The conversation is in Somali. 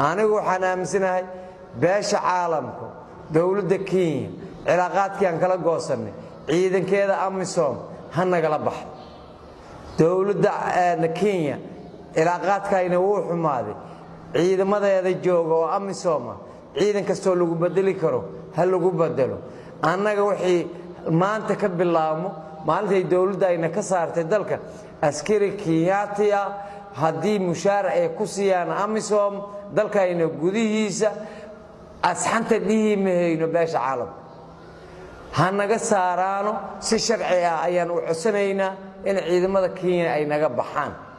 anigu waxaan aaminsanahay beesha caalamka dowladda kenya cilaaqaadkii aan kala goosannay ciidankeeda amisom ha nagala baxa dowladda kenya cilaaqaadkayna wuu xumaaday ciidamadeeda jooga oo amisoma ciidan kastoo lagu bedeli karo ha lagu bedelo annaga wixii maanta ka bilaabmo maalintay dowladda ayna ka saartay dalka askari kenyaati ah haddii mushaar ay ku siiyaan amisom dalkayna gudihiisa asxanta dhihi mahayno beesha caalamka ha naga saaraano si sharci ah ayaan u codsanaynaa in ciidamada kenya ay naga baxaan